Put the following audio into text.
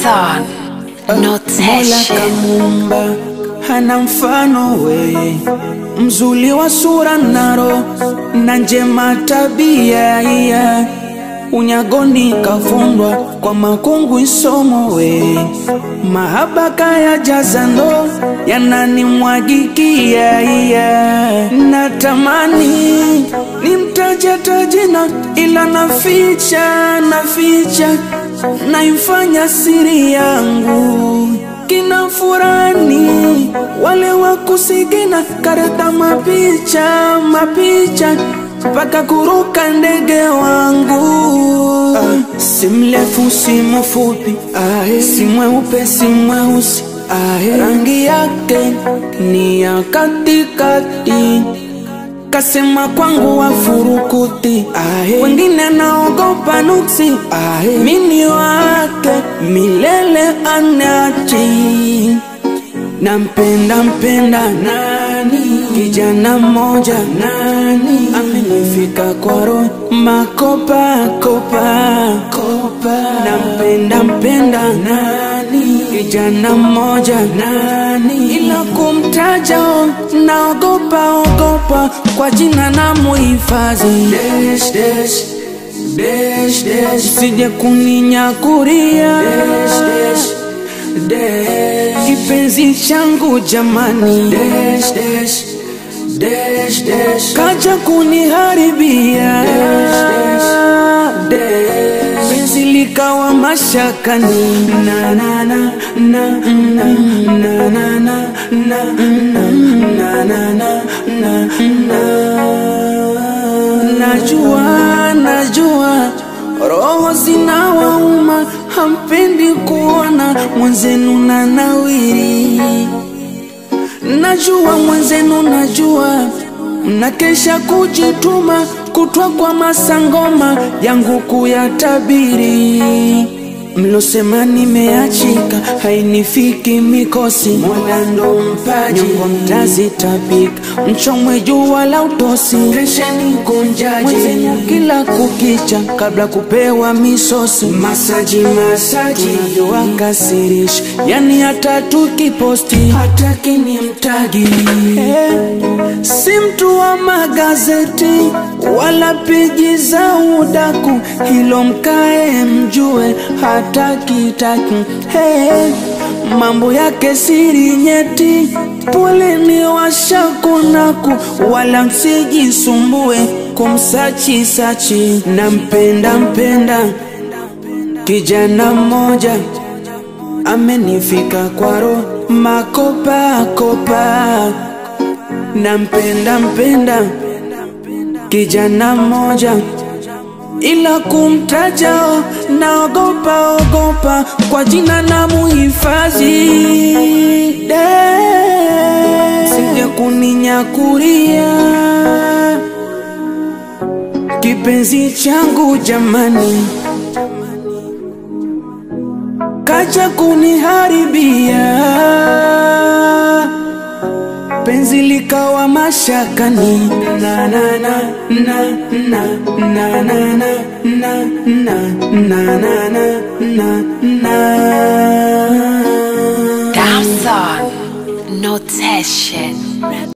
Damson, Mola notation. kamuumba hana mfano we, mzuri wa sura naro na njema tabia iya unyagoni kafundwa kwa makungu isomo we, mahaba kaya jazando yananimwagikia iya, natamani nimtaje tajina ila naficha naficha naifanya siri yangu kina furani wale wa kusigina kareta mapicha mapicha mpaka kuruka ndege wangu ah, si mrefu si mfupi ah, si mweupe si mweusi ah, rangi yake ni ya katikati kasema kwangu wafurukuti ahe. wengine naogopa nuksi ahe. mini wake milele anachi nampenda mpenda nani kijana mmoja nani amenifika kwa roho makopa kopa kopa nampenda mpenda nani kijana mmoja nani ila kumtaja naogopa ogopa kwa jina na muhifadhi Dash, dash, dash, dash. sije kuninyakuria dash, dash, dash. kipenzi changu jamani dash, dash, dash, dash. kaja kuniharibia dash, dash, dash. penzi likawa mashakani na na na na na na na na na na na na na na najua najua roho zinawauma hampendi kuona mwenzenu na nawiri najua mwenzenu najua mnakesha kujituma kutwa kwa masangoma yangu kuyatabiri mlosema nimeachika hainifiki mikosi mola ndo mpaji nyongo mtazitapika mchomwe jua la utosi resheni kunjaji mwenzenu kila kukicha kabla kupewa misosi masaji masaji unavyowakasirisha yani hata tukiposti hataki ni mtagi eh, si mtu wa magazeti wala peji za udaku hilo mkae mjue hataki taki hey, mambo yake siri nyeti poleni washakunaku wala msijisumbue kumsachi sachi nampenda mpenda kijana mmoja amenifika kwa roho makopa kopa nampenda mpenda kijana mmoja ila kumtaja naogopa ogopa kwa jina na muhifadhi sije kuninyakuria kipenzi changu jamani kacha kuniharibia penzi likawa mashakani na na na na na na na na na na na na na na Damson, notation.